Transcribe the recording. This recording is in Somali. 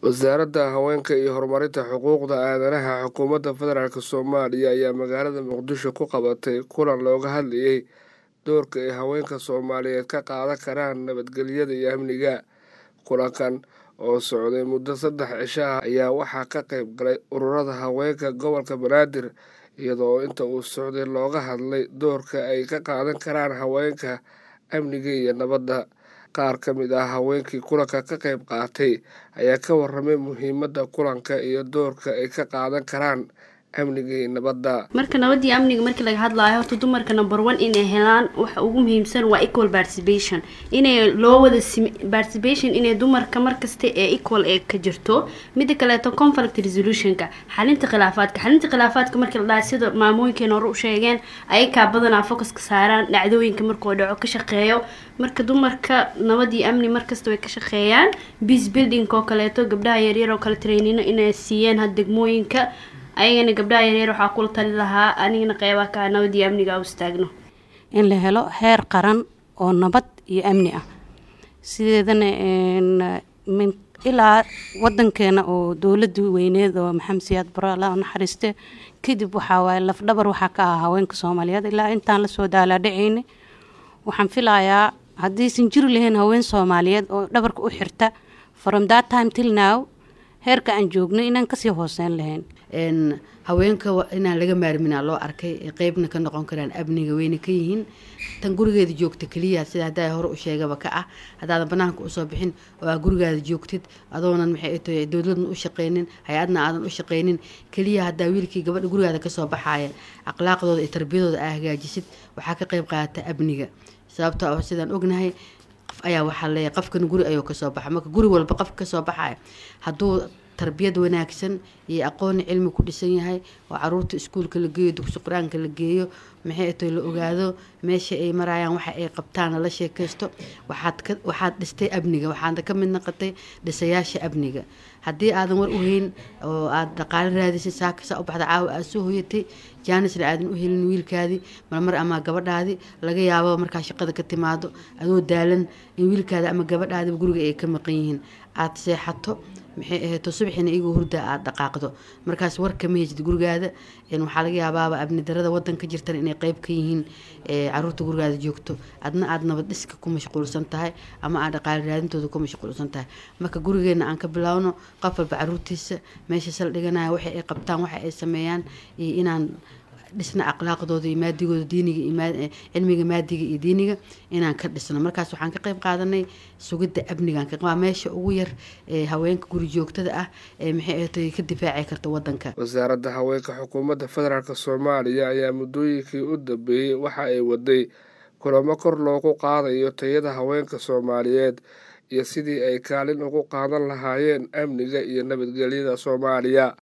wasaaradda haweenka iyo horumarinta xuquuqda aadanaha xukuumadda federaalk soomaaliya ayaa magaalada muqdisho ku qabatay kulan looga hadlayay doorka ay haweenka soomaaliyeed ka qaadan karaan nabadgelyada iyo amniga kulankan oo socday muddo saddex cisho ah ayaa waxaa ka qayb galay ururada haweenka gobolka banaadir iyadoo inta uu socday looga hadlay doorka ay ka qaadan karaan haweenka amniga iyo nabadda qaar ka mid ah haweenkii kulanka ka qayb qaatay ayaa ka waramay muhiimadda kulanka iyo doorka ay ka qaadan karaan amniga iyo nabadda marka nabadii amniga markii laga hadlaayo horta dumarka number one inay helaan waxa ugu muhiimsan waa equal participation inay loo wada participation inay dumarka markasta ee equal ee ka jirto mida kaleeto conflict resolutionka xalinta khilaafaadka xalinta khilaafaadka markii la dhahay sida maamooyinkeena hore u sheegeen ayakaa badanaa focuska saaraan dhacdooyinka markuu dhaco ka shaqeeyo marka dumarka nabadii amni markasta way ka shaqeeyaan peace building oo kaleeto gabdhaha yaryar oo kale trainino inay siiyeen had degmooyinka ayagana gabdhaha yaryar waxaa kula tali lahaa anigana qeybaha kaa nabadii amniga u istaagno in la helo heer qaran oo nabad iyo amni ah sideedana ilaa wadankeena oo dowladii weyneed oo maxamed siyaad bare alla naxariiste kadib waxaa waaye lafdhabar waxaa ka ah haweenka soomaaliyeed ilaa intaan lasoo daalaadhacayna waxaan filayaa haddaysan jiri lahayn haween soomaaliyeed oo dhabarka u xirta from that time till now heerka aan joogno inaan kasii hooseyn lahayn haweenka inaan laga maarmina loo arkay qeybna ka noqon karaan amniga weyna ka yihiin tan gurigeeda joogta keliya sida haddaa hore u sheegaba ka ah haddaadan banaanka usoo bixin oo aa gurigaada joogtid adoonan maxay tahay dowladna u shaqeynin hay-adna aadan u shaqeynin keliya haddaa wiilkii gabadha gurigaada kasoo baxaaya akhlaaqdooda iyo tarbiyadooda aa hagaajisid waxaa ka qeyb qaadata amniga sababta oo sidaan ognahay qof ayaa waxaa leeyahay qofkan guri ayuu kasoo baxa marka guri walba qof kasoo baxaya hadduu tarbiyad wanaagsan iyo aqooni cilmi ku dhisan yahay oo caruurta iskuulka la geeyo dugsi qur-aanka la geeyo maxay to la ogaado meesha ay marayaan waxa ay qabtaana la sheekaysto waxaad ka waxaad dhistay amniga waxaad ka mid noqotay dhisayaasha amniga haddii aadan war u hayn oo aada dhaqaale raadisay saakasa u baxda caawa aada soo hoyatay jaanisna aadan u helin wiilkaadii marmar ama gabadhaadii laga yaabo markaa shaqada ka timaado adoo daalan in wiilkaada ama gabadhaadiba guriga ay ka maqan yihiin aada seexato maxay ahayto subaxina igoo hurda aada dhaqaaqdo markaas war kama hejid gurigaada waxaa laga yaabaaba abni darada wadanka jirtan inay qeyb ka yihiin caruurta gurigaada joogto adna aada nabad dhiska ku mashquulsan tahay ama aad dhaqaale raadintooda ku mashquulsan tahay marka gurigeena aan ka bilaawno qof walba caruurtiisa meesha saldhiganaya waxa ay qabtaan waxa ay sameeyaan iyo inaan dhisna akhlaaqdooda iyo maadigooda diiniga iyo cilmiga maadiga iyo diiniga inaan ka dhisno markaas waxaan ka qeyb qaadanay sugidda amnigan waa meesha ugu yar ee haweenka guri joogtada ah ee maxay ahatay ka difaaci karta wadanka wasaaradda haweenka xukuumadda federaalk soomaaliya ayaa muddooyinkii u dambeeyey waxa ay waday kulamo kor loogu qaadayo tayada haweenka soomaaliyeed iyo sidii ay kaalin ugu qaadan lahaayeen amniga iyo nabadgelyada soomaaliya